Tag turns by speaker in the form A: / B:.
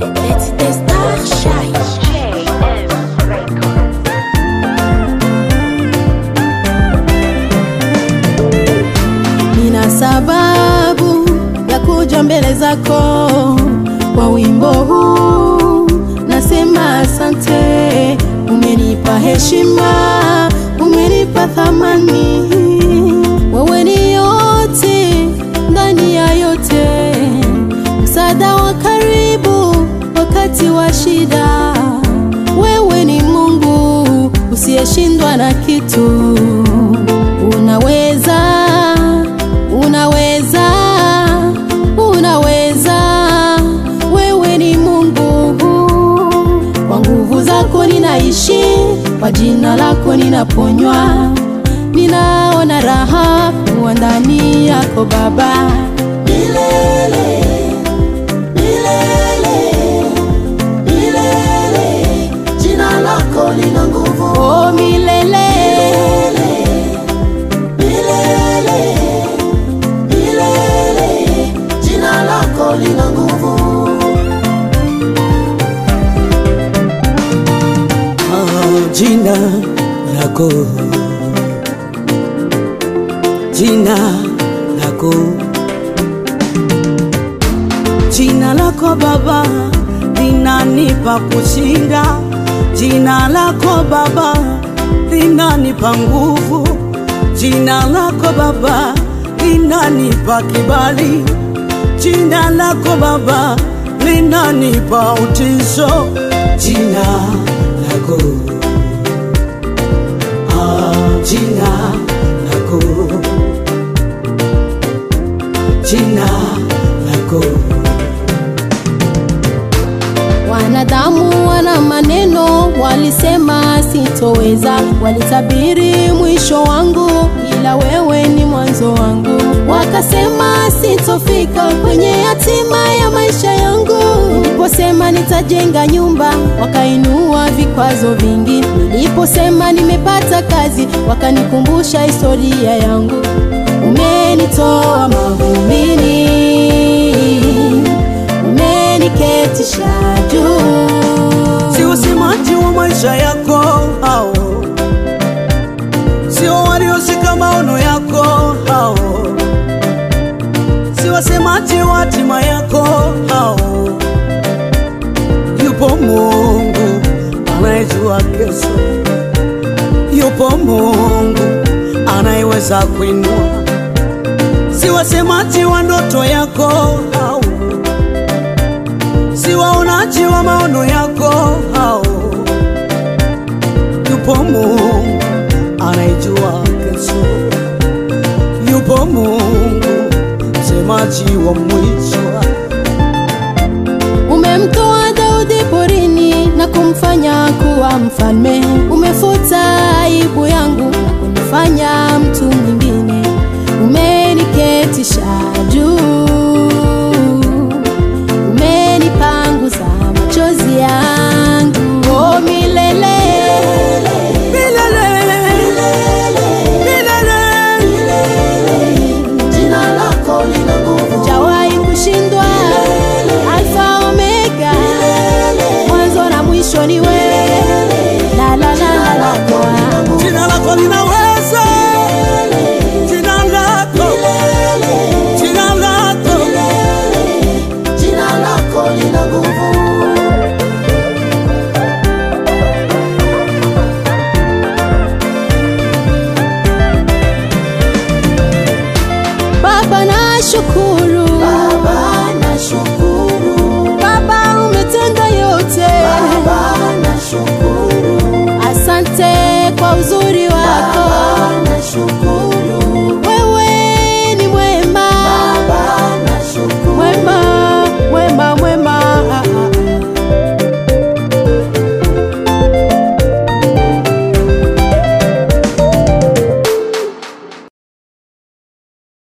A: Let's test our shine. Nina sababu ya kuja mbele zako kwa wimbo huu, nasema asante. Umenipa heshima, umenipa thamani, wewe ni yote ndani ya yote, msaada wa karibu wakati wa shida. Wewe ni Mungu usiyeshindwa na kitu, unaweza unaweza unaweza wewe ni mungu kwa nguvu zako ninaishi kwa jina lako ninaponywa ninaona raha kuwa ndani yako baba milele milele milele jina lako lina nguvu oh, milele milele milele jina lako lina nguvu
B: Ah, jina lako jina lako jina lako baba linanipa kushinda jina lako baba linanipa nguvu jina lako baba linanipa kibali jina lako baba linanipa utizo jina lako ah, jina lako jina lako
A: Wanadamu wana maneno, walisema sitoweza, walitabiri mwisho wangu, ila wewe ni mwanzo wangu. Wakasema sitofika kwenye hatima ya maisha yangu. Niliposema nitajenga nyumba, wakainua vikwazo vingi. Niliposema nimepata kazi, wakanikumbusha historia yangu. Umenitoa mavumbini umeniketisha juu.
B: si usemaji wa maisha yako hao sio walioshika maono yako hao si wasemaji wa hatima yako hao yupo mungu anayejua kesho yupo mungu anayeweza kuinua si wasemaji wa ndoto yako hao si waonaji wa maono yako hao. Yupo Mungu anayejua kesho, yupo Mungu msemaji wa mwisho.
A: Umemtoa Daudi porini na kumfanya kuwa mfalme. Umefuta aibu yangu na kunifanya mtu mwingine. Umeniketisha juu, umenipanguza machozi yangu. Oh, milele
B: Milele, milele,
A: jina lako lina nguvu, hujawahi kushindwa. Alfa Omega, mwanzo na mwisho ni wewe. La la la la la la.
B: jina lako linaweza, jina lako, jina lako
A: Jina lako lina nguvu. Baba na shukuru